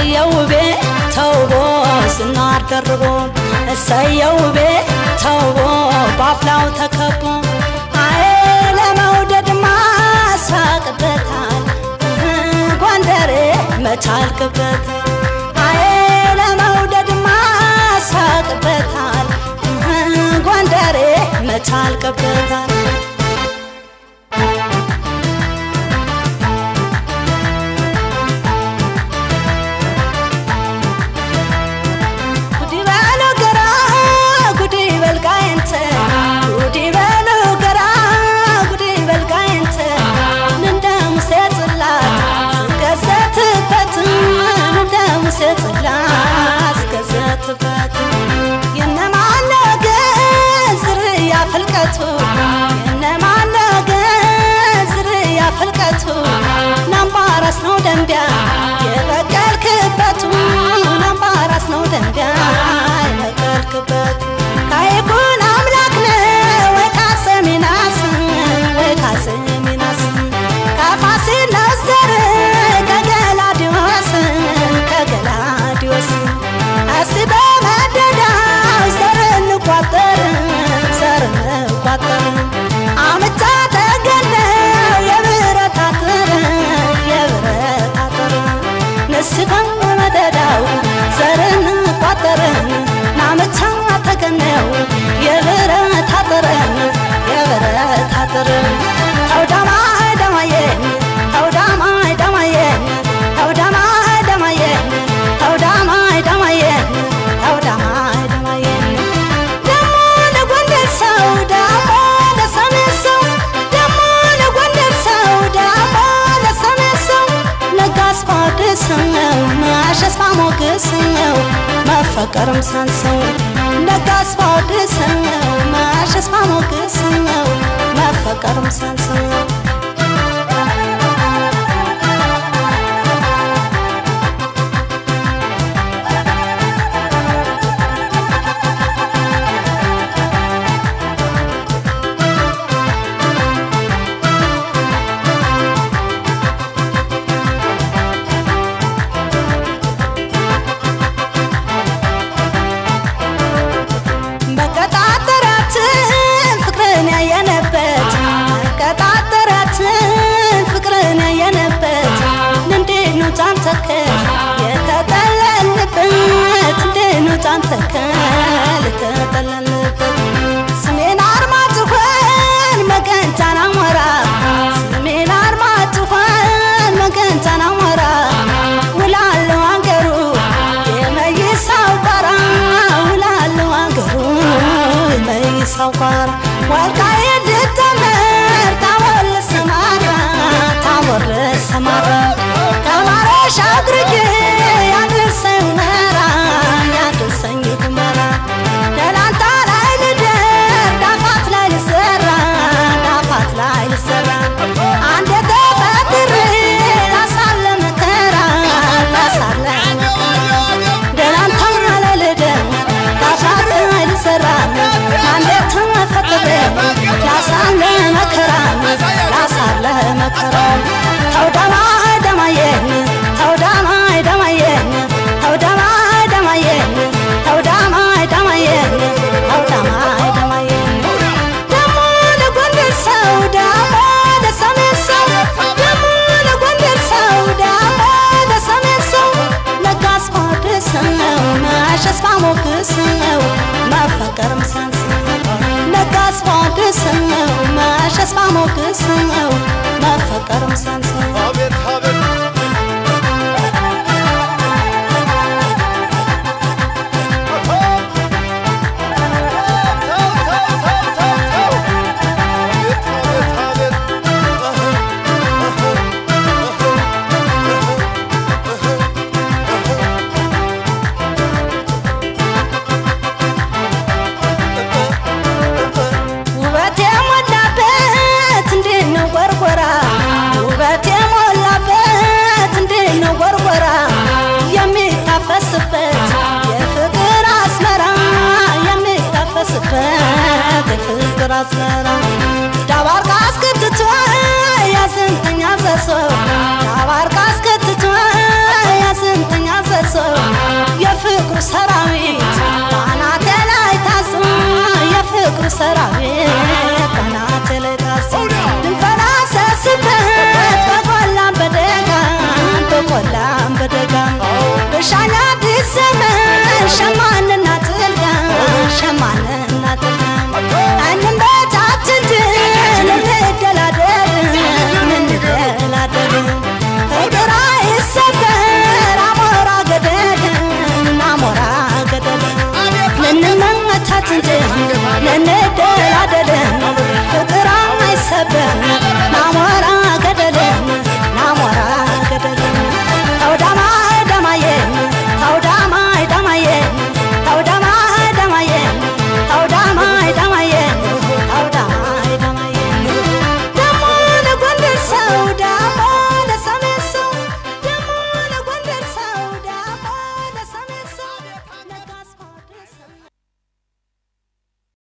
እሰየው ቤ ተውቦ ዝናር ደርቦ እሰየው ቤ ተውቦ ባፍላው ተከቦ አይ ለመውደድ ማሳቅበታል ጎንደሬ መቻልክበታል አይ ለመውደድ ማሳቅበታል ጎንደሬ መቻልክበታል ጉዲ በሉ ገራ ጉዲ በልጋይንተ ጉዲ በሉ ገራ ጉዲ በልጋይንተ እንደ ሙሴ ጽላት ስገዘትበት እንደ ሙሴ ጽላት ስገዘትበት የነማነ ግን ዝርያ ፍልቀቱ የነማነ ግን ዝርያ ፍልቀቱ ናምባራስ ነው ደንቢያ የበቀልክበቱ ናምባራስ ነው ደንቢያ የበቀልክበቱ ካይኩን አምላክ ነው ወይ ካሰሚናስ ወይ ካሰሚናስ ከፋሲል ነዘር ከገላዲዮስ ከገላዲዮስ አስበ መደዳው ዘር እንቋጠር ዘር እንቋጠር አምቻ ተገነው የብረት አጥር የብረት አጥር ንስሐ መደዳው ዘር እንቋጠር ናምቻ ተገነው የብረት አጥር የብረት አጥር ተውዳማይ ደማየን ተውዳማይ ደማየን ተውዳማይ ደማየን ተውዳማይ ደማየን ተውዳማይ ደማየን ደሞ ለጎንደር ሰው ደሞ ለሰሜን ሰው ደሞ ለጎንደር ሰው ደሞ ለሰሜን ሰው ነጋስ ፋድስው ማሸስ ማሞግስው መፈቀርም ሰንሰው ነጋስ ፋድስው ማሸስ ማሞግስው መፈቀርም ሰንሰው መቀጣጠራትን ፍቅርን ያየነበት መቀጣጠራትን ፍቅርን ያየነበት እንዴት ነው ጫንተከል የተጠለልንበት እንዴት ነው ጫንተከል የተጠለልንበት ስሜን አርማጭሆን መገንጫን አሞራ ስሜን አርማጭሆን መገንጫን አሞራ ውላለሁ አንገሩ የመይሳው ቋራ ውላለሁ አንገሩ የመይሳው ቋራ ወልቃይት ልትመር ታቦር ልሰማራ ታቦር ልሰማራ ከማረሻ አድርጌ ያድርሰኝ ሁመራ ያድርሰኝ ሁመራ ደላንታ ላይ ልደር ዳፋት ላይ ልሰራ ዳፋት ላይ ልሰራ አንድ ተፈጥሬ ላሳለ መከራ ላሳለ መከራ ደላንታ ላይ ልደር ዳፋት ላይ ልሰራ አንድ ተፈጥሬ ላሳለ መከራ ላሳለ መከራ ተውዳማ ደማየን ተውዳማ ደማየን ተውዳማ ደማየን ተውዳማ ደማየን ተውዳማ ደማየን ደሞ ለጎንደር ሰው ደሞ ለሰሜን ሰው ደሞ ለጎንደር ሰው ደሞ ለሰሜን ሰው ነጋስ ፋድሰው ማሸስ ማሞግሰው መፈቀርም ሰንሰው ነጋስ ፋድሰው ማሸስ ማሞግሰው መፈቀርም ሰንሰው አቤት አቤት ተው ተው ተው ተው ተው አቤት አቤት አቤት ውበት የሞላበት እንዴት ነው ጎርጎራ ውበት የሞላበት እንዴት ነው ጎርጎራ የሚታፈስበት የፍቅር አስመራ የሚታፈስበት የፍቅር አስመራ ዳባርቃ አስከትቶ ያስንተኛ ዘሰው ዳባርቃ አስከትቶ ያስንተኛ ዘሰው ሰራዊት ባናቴ ላይ ታዞ የፍቅሩ ሰራዊት ባናቴ ላይ ታዞ ልንፈላሰስበት በቆላም በደጋም በቆላም በደጋም በሻኛ አዲስ ዘመን ሸማንና ጥልጋ ሸማንና ጥልጋ እንበል